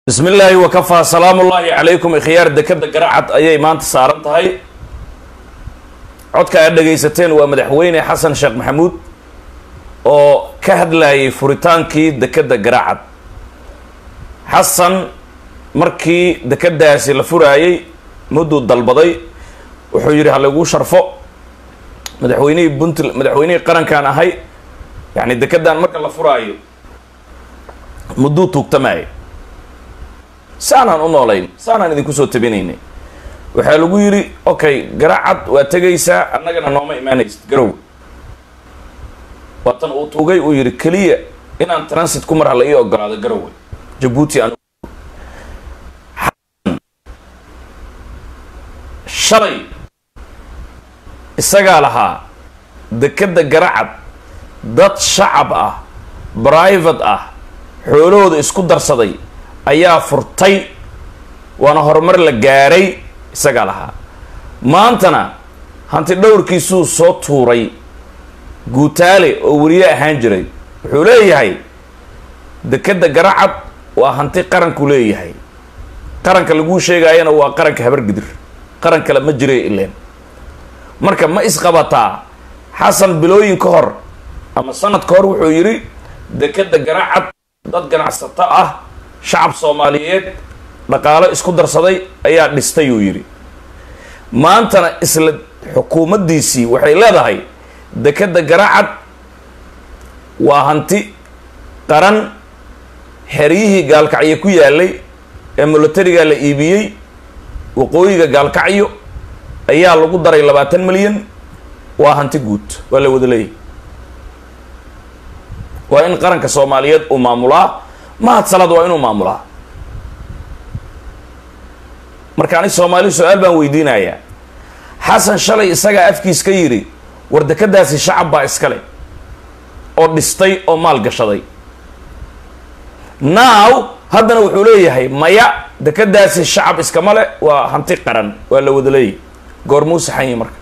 bismi illaahi wakafaa salaamu ullaahi calaykum ikhyaar dekeda garacad ayay maanta saaran tahay codka aad dhagaysateen waa madaxweyne xasan sheekh maxamuud oo ka hadlayay furitaankii dekeda garacad xasan markii dekedaasi la furaayey mudduu dalbaday wuxuu yidhi halayguu sharfo madaxweynihii puntl madaxweynihii qarankaan ahay yacni dekedan marka la furaayo mudduu tuugtamaayay saanaan u noolayn saanaan idinku soo tabinaynay waxaa lagu yidhi okay garacad waa tegaysaa annagana nooma imaanaysid garow waatan uu tuugay uu yidhi keliya inaan transit ku mar hala ii ogolaado garowe jabuuti an shalay isagaa lahaa dekeda garacad dad shacab ah private ah xoolahooda isku darsaday ayaa furtay waana horumar la gaaray isagaa lahaa maantana hanti dhowrkiisuu soo tuuray guutaale oo weliye ahaan jiray wuxuu leeyahay dekeda garacad waa hanti qaranku leeyahay qaranka laguu sheegaayana waa qaranka habargidir qaran kale ma jiray ileen marka ma isqabataa xasan bilooyin ka hor ama sanad ka hor wuxuu yidhi dekeda garacad dad ganacsato ah shacab soomaaliyeed dhaqaalo isku darsaday ayaa dhistay uu yidhi maantana isla xukuumaddiisii waxay leedahay dekeda garacad waa hanti qaran xeryihii gaalkacyo ku yaalay ee militariga la iibiyey waqooyiga gaalkacyo ayaa lagu daray labaatan milyan waa hanti guud waa la wada leeyahy waa in qaranka soomaaliyeed uu maamulaa mahad salad waa inuu maamulaa marka ani soomaali su-aal baan weydiinayaa xasan shalay isagaa afkiis ka yidhi war dekadaasi shacab baa iskale oo dhistay oo maal gashaday now haddana wuxuu leeyahay maya dekadaasi shacab iskama le waa hanti qaran waa la wada leeyahy goormuu saxanyi marka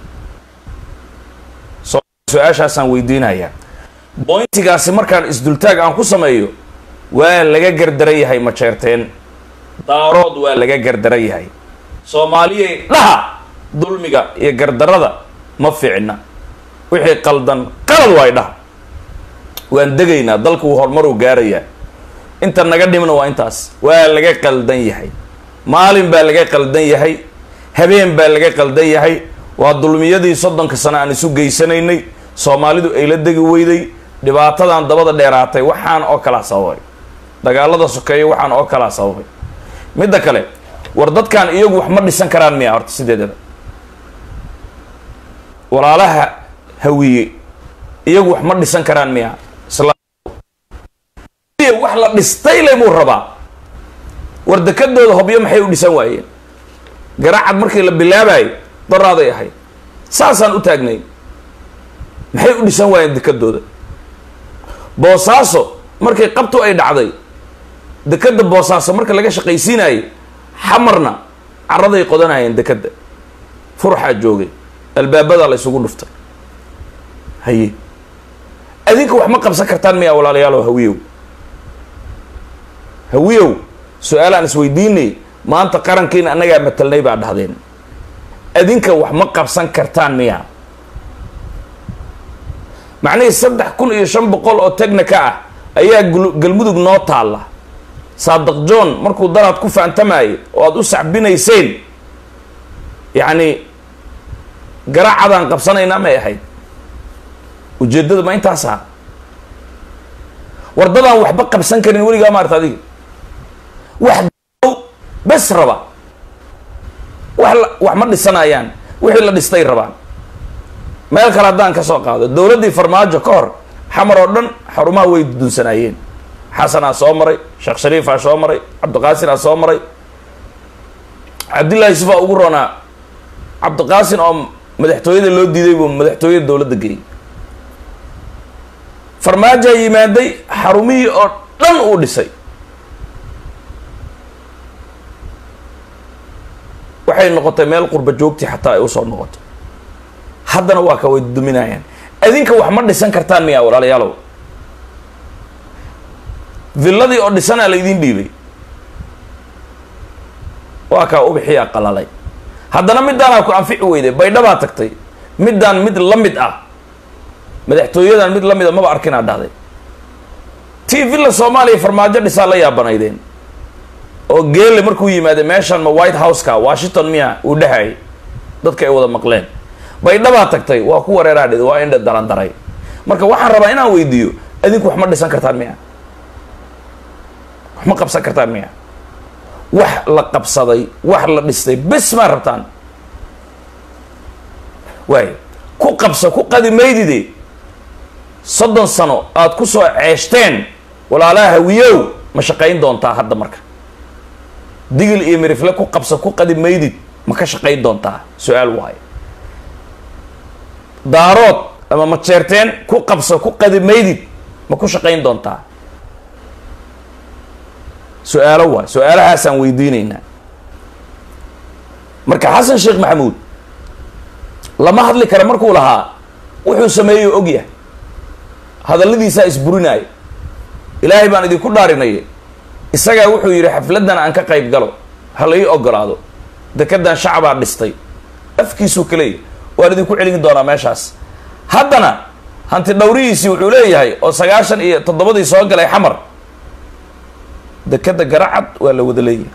su-aashaasaan weydiinayaa bointigaasi markaan isdultaag aan ku sameeyo waa laga gardaran yahay majeerteen daarood waa laga gardaran yahay soomaaliyay dhaha dulmiga iyo gardarada ma fiicna wixii qaldan qalad waay dhaha waan degaynaa dalku horumaruu gaarayaa inta naga dhimna waa intaas waa laga qaldan yahay maalin baa laga qaldan yahay habeen baa laga qaldan yahay waa dulmiyadii soddonka sano aan isu geysanaynay soomaalidu ay la degi weyday dhibaatadan dabada dheeraatay waxaan oo kalaa sababay dagaalada sokeeya waxaan oo kalaa sababay midda kale war dadkan iyagu wax ma dhisan karaan miya horta sideedaba walaalaha hawiye iyagu wax ma dhisan karaan miya wax la dhistay le muu rabaa war dekadooda hobyo maxay u dhisan waayeen garacad markii la bilaabayo daraaday ahayd saasaan u taagnay maxay u dhisan waayeen dekadooda boosaaso markay qabtu ay dhacday dekeda boosaaso marka laga shaqaysiinayay xamarna caraday qodanayeen dekeda furxaa joogay albaabadaa la isugu dhuftay haye adinka wax ma qabsan kartaan miyaa walaalayaalow hawiyow hawiyow su-aalaan isweydiinay maanta qarankiina annagaa matalnay baa dhahdeen adinka wax ma qabsan kartaan miyaa macnihii saddex kun iyo shan boqol oo tegnika ah ayaa galmudug noo taalla saadaq john markuu daraad ku faantamayay oo aada u sacbinayseen yacni garacadaan qabsanaynaa may ahayd ujeeddada ma intaas aha wardadaan waxba qabsan karin weligaa maarta adiga wax bes raba wax wax ma dhisanayaan wixii la dhistay rabaan meel kale haddaan ka soo qaado dowladdii farmaajo ka hor xamar oo dhan xarumaha way dudunsanaayeen xasanaa soo maray sheekh shariifaa soo maray cabdiqaasinaa soo maray cabdillahi yusufaa ugu roonaa cabdiqaasin oo madaxtooyada loo diiday buu madaxtooyada dowladda geeyey farmaajaa yimaaday xarumihii oo dhan uu dhisay waxay noqotay meel qurba joogtii xataa ay usoo noqoto haddana waa ka way duminayaan adinka wax ma dhisan kartaan miyaa walaalayaalow villadii oo dhisanaa la idiin dhiibay waa kaa ubixiyaa qalalay haddana midaanaa ku anfici weyday baydhabaa tagtay middaan mid la mid ah madaxtooyadan mid la mid a maba arkinaa dhahday t villa soomaaliya farmaajo dhisaa la yaabanaydeen oo geelle markuu yimaada meeshan ma white house-ka washington miya uu dhehayay dadka ay wada maqleen baydhabaa tagtay waa ku wareeraa dhid waa indha darandaray marka waxaan rabaa inaan weydiiyo adinku wax ma dhisan kartaan miya wax ma qabsan kartaan miya wax la qabsaday wax la dhistay bes maa rabtaan waay ku qabsa ku qadi maydide soddon sano aada ku soo ceeshteen walaalaha hawiyow ma shaqayn doontaa hadda marka digil iyo mirifle ku qabsa ku qadi maydid ma ka shaqayn doontaa su-aal waayo daarood ama ma jeerteen ku qabsa ku qadi maydid ma ku shaqayn doontaa su-aalo waay su-aalahaasaan weydiinaynaa marka xasan sheekh maxamuud lama hadli kara markuu lahaa wuxuu sameeyey og yahay hadalladiisaa isburinaayo ilaahay baan idinku dhaarinaya isagaa wuxuu yidhi xafladdan aan ka qayb galo ha la ii ogolaado dekedan shacbaa dhistay afkiisuu ka leeyahy waan idinku celin doonaa meeshaas haddana hanti dhawrihiisii wuxuu leeyahay oo sagaashan iyo toddobadii soo galay xamar dekeda garacad waa la wada leeyahay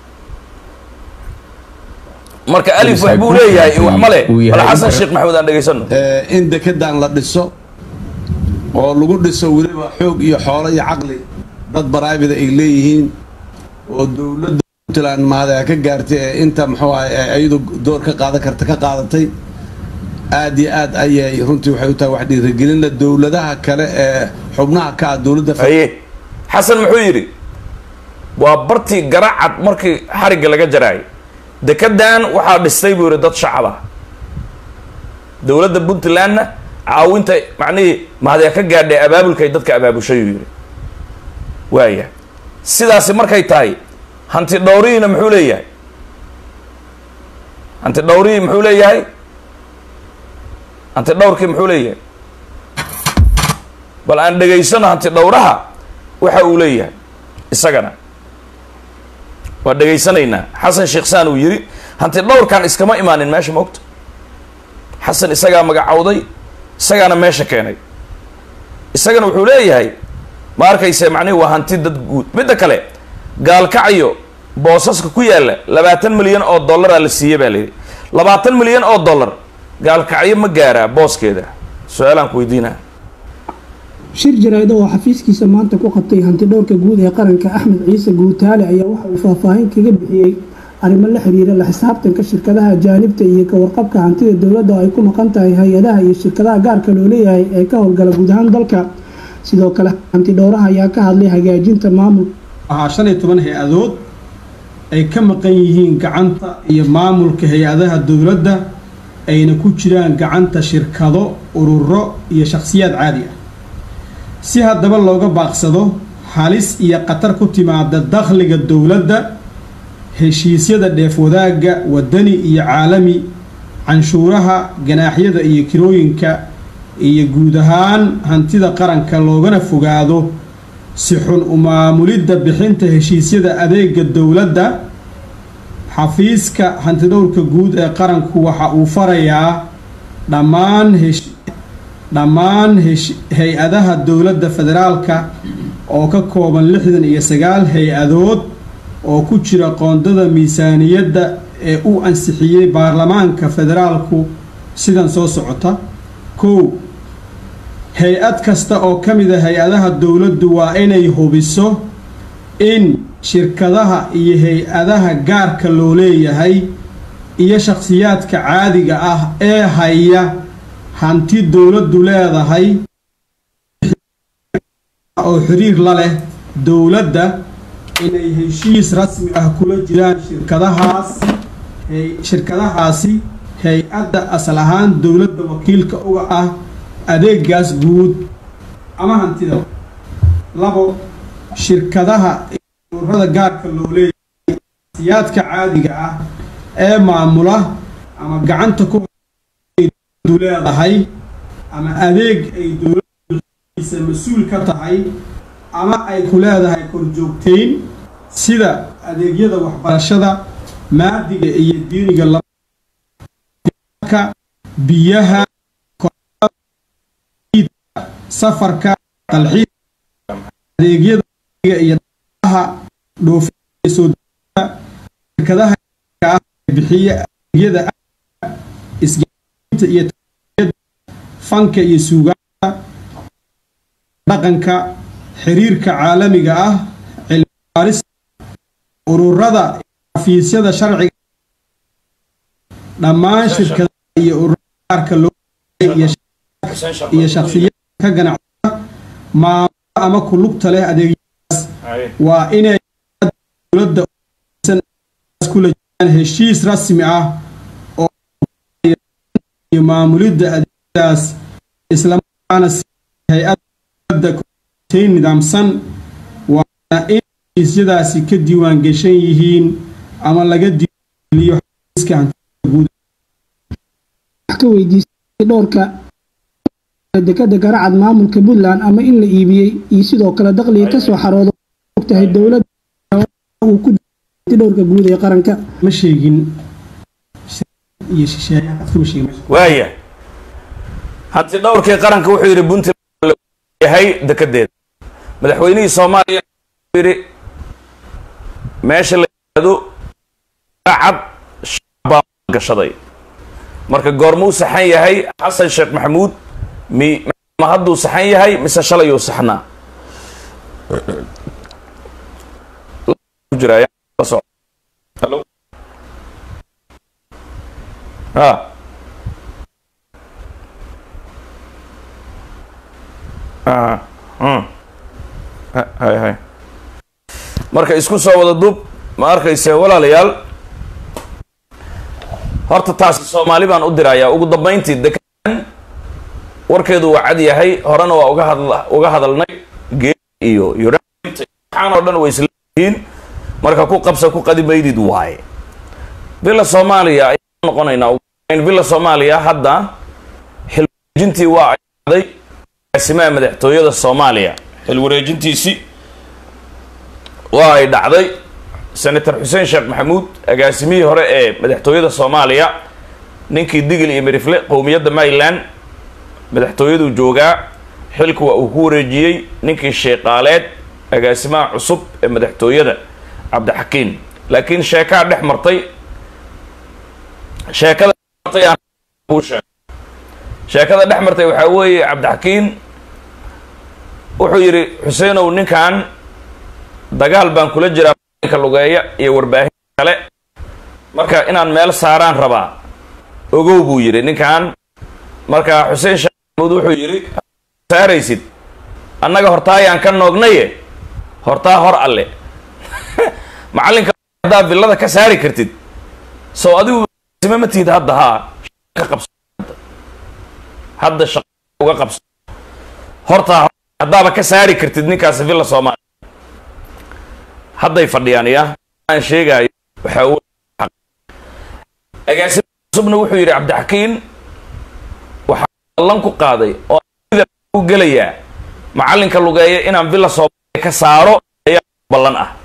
marka alif wax buu leeyahay iyo wax male bal xasan sheekh maxamuud aan dhegaysano in dekedan la dhiso oo lagu dhiso weliba xoog iyo xoolo iyo caqli dad baraabida ay leeyihiin oo dowladda puntland mahada ka gaartay ee inta muxuu ahay iyadu door ka qaadan karta ka qaadatay aad iyo aad ayay runtii waxay u tahay wax dhiirigelinla dowladaha kale ee xubnaha ka ah dowladda haye xasan muxuu yidhi waa bartii garacad markii xarigga laga jaraayay dekedan waxaa dhistay buu yidhi dad shacab ah dowladda puntlandna caawinta macnihii mahadee ka gaadhay abaabulkay dadka abaabushay uu yidhi waaya sidaasi markay tahay hanti dhowrihiina muxuu leeyahay hanti dhowrihii muxuu leeyahay hanti dhowrkii muxuu leeyahay bal aan dhegaysano hanti dhowraha waxa uu leeyahay isagana waa dhegaysanaynaa xasan sheekh saan uu yidhi hanti dhowrkan iskama imaanin meesha maogta xasan isagaa magacowday isagaana meesha keenay isagana wuxuu leeyahay ma arkayse macnihi waa hanti dad guud midda kale gaalkacyo boosaska ku yaalla labaatan milyan oo dollaraa la siiyey baa layidhi labaatan milyan oo dollar gaalkacyo ma gaaraa booskeeda su-aalaan ku weydiinaa shir jaraa'id oo xafiiskiisa maanta ku qabtay hantidhowrka guud ee qaranka axmed ciise guutaale ayaa waxa uu faahfaahin kaga bixiyey arrimo la xiriira la xisaabtanka shirkadaha ajaanibta iyo ka warqabka hantida dowladda oo ay ku maqan tahay hay-adaha iyo shirkadaha gaarka loo leeyahay ee ka howlgala guud ahaan dalka sidoo kale hantidhowraha ayaa ka hadlay hagaajinta maamul waxaa shan iyo toban hay-adood ay ka maqan yihiin gacanta iyo maamulka hay-adaha dowladda ayna ku jiraan gacanta shirkado ururo iyo shakhsiyaad caadi ah si haddaba looga baaqsado halis iyo khatar ku timaada dakhliga dowladda heshiisyada dheef wadaagga wadani iyo caalami canshuuraha ganaaxyada iyo kirooyinka iyo guud ahaan hantida qaranka loogana fogaado si xun u maamulidda bixinta heshiisyada adeega dowladda xafiiska hantidhowrka guud ee qaranku waxa uu farayaa dhammaan hesh dhammaan hesh hay-adaha dowladda federaalka oo ka kooban lixdan iyo sagaal hay-adood oo ku jira qoondada miisaaniyadda ee uu ansixiyey baarlamaanka federaalku sidan soo socota kow hay-ad kasta oo ka mid a hay-adaha dowladdu waa inay hubiso in shirkadaha iyo hay-adaha gaarka loo leeyahay iyo shakhsiyaadka caadiga ah ee haya hanti dowladdu leedahay oo xiriir la leh dowladda inay heshiis rasmi ah kula jiraan shirkadahaas shirkadahaasi hay-adda asal ahaan dowladda wakiilka uga ah adeegaas guud ama hantida labo shirkadaha ururada gaarka loo leeyahay siyaadka caadiga ah ee maamula ama gacanta ku leedahay ama adeeg ay dowladdiisa mas-uul ka tahay ama ay ku leedahay korjoogteyn sida adeegyada waxbarashada maadiga iyo diiniga ka biyaha safarka dalxiiska adeegyada iyo dhaqaalaha dhoofinta soo degista shirkadaha ah ee bixiya adeegyada isgaarsiinta iyo tarbiyadda fanka iyo suugaanta dhaqanka xiriirka caalamiga ah cilmi baarista ururada xafiisyada sharciga dhammaan shirkadaha iyo ururada gaarka loo iyo iyo shakhsiyada ka ganacsada maamula ama ku lugta leh adeegyadaas waa inay dowladda kula jiraan heshiis rasmi ah oo iyo maamulidda adeegyadaas islamarkaana si hay-adda dowladda kuteyn nidaamsan waana in heshiisyadaasi ka diiwaan geshan yihiin ama laga diiwaangeliyo xafiiska hantida guud wax ka weydiisay dhowrka dekada garacad maamulka puntland ama in la iibiyey iyo sidoo kale dakhliga kasoo xarooda ogtahay dowladda uu ku dhowrka guud ee qaranka ma sheegin iyo shisheeyaha kama sheegin waaya hanti dhowrkii qaranka wuxuu yidhi puntland yahay dekedeeda madaxweynihii soomaaliya wuxuu yidhi meesha la yidhaahdo cad baa gashaday marka goormuu saxan yahay xasan sheekh maxamuud mi ma hadduu saxan yahay mise shalayuu saxnaa jiraya Hello? ha ah hmm. Ha- hay hay marka isku soo wada dub ma arkayse walaalayaal horta taasi soomaali baan u dirayaa ugu dambayntii dekan warkeedu waa cad yahay horena waa uga hadla uga hadalnay gee iyo yurainta waxaan oo dhan way isla yihiin marka ku qabsa ku qadi maydid waaye villa soomaaliya ayaan noqonaynaa ugu dambayn villa soomaaliya hadda xilwareejintii waa ay dhacday agaasimaha madaxtooyada soomaaliya xilwareejintiisii waa ay dhacday senator xuseen sheekh maxamuud agaasimihii hore ee madaxtooyada soomaaliya ninkii digil iyo mirifle qowmiyadda maryland madaxtooyaduu joogaa xilku waa uu ku wareejiyey ninkii sheeqaaleed agaasimaha cusub ee madaxtooyada cabdixakiin laakiin sheekaa dhex martay sheekada dhex martay aan kuu sheegay sheekada dhex martay waxaa weeye cabdixakiin wuxuu yidhi xuseenow ninkan dagaal baan kula jiraa ka lugeeya iyo warbaahin kale marka inaan meel saaraan rabaa ogow buu yidhi ninkan marka xuseen sheekh maxamuud wuxuu yidhi saaraysid annaga hortaayaan ka noognaye hortaa hor alle macallinka haddaa villada ka saari kartid sow adigu sime ma tihid hadda haa ka qabso hadda shaqa uga qabso hortaa haddaaba ka saari kartid ninkaasi villa soomaaliya hadday fadhiyaan ya aan sheegaayo waxaa wey agaasima cusubna wuxuu yidhi cabdixakiin waxaa ballan ku qaaday oo u gelayaa macallinka lugeeya inaan villa soomaaliya ka saaro ayaa ballan ah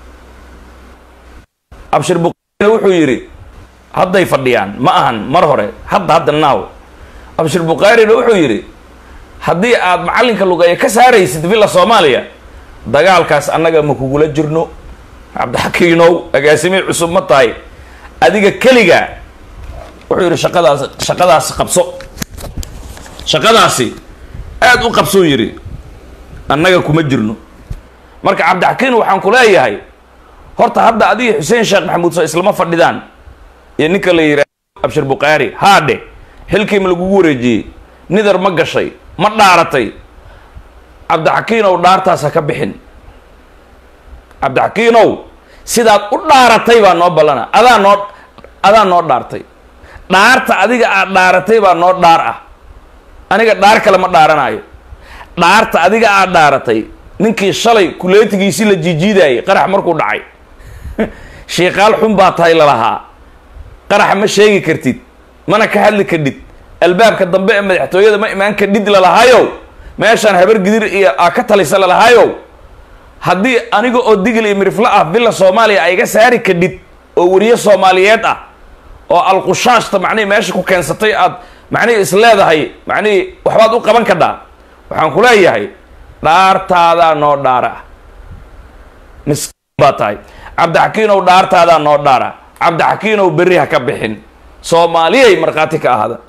abshir buqaarina wuxuu yidhi hadday fadhiyaan ma ahan mar hore hadda hadda naaw abshir bukhaarina wuxuu yidhi haddii aad macallinka lugeeya ka saaraysid villa soomaaliya dagaalkaas annaga ma kugula jirno cabdixakiinow agaasimihii cusub ma tahay adiga keliga wuxuu yidhi shaqadaas shaqadaasi qabso shaqadaasi aada u qabsuu yidhi annaga kuma jirno marka cabdixakiin waxaan ku leeyahay horta hadda adiga xuseen sheekh maxamuud soo islama fadhidaan iyo ninka la yidhaah abshir bukhaari haadhe xilkii ma lagugu wareejiyey nidar ma gashay ma dhaaratay cabdixakiinow dhaartaas ha ka bixin cabdixakiinow sidaad u dhaaratay baa noo ballana adaa noo adaa noo dhaartay dhaarta adiga aad dhaaratay baa noo dhaar ah aniga dhaar kale ma dhaaranaayo dhaarta adiga aad dhaaratay ninkii shalay kuleetigiisii la jiijiidayay qarax markuu dhacay shiikaal xun baa tahay lalahaa qaraxa ma sheegi kartid mana ka hadli kadhid albaabka dambe ee madaxtooyada ma imaan kadhid lalahaayow meeshaan habar gidir iyo aa ka talisa lalahaayow haddii aniga oo digil iyo miriflo ah villa soomaaliya ay iga saari kadhid oo weriye soomaaliyeed ah oo alqushaashta macnihii meesha ku keensatay aad macnihii is leedahay macnihii waxbaad u qaban kadhaa waxaan ku leeyahay dhaartaadaa noo dhaara miskiin baa tahay cabdixakiinow dhaartaadaa noo dhaara cabdixakiinow berri ha ka bixin soomaaliyay markhaati ka ahada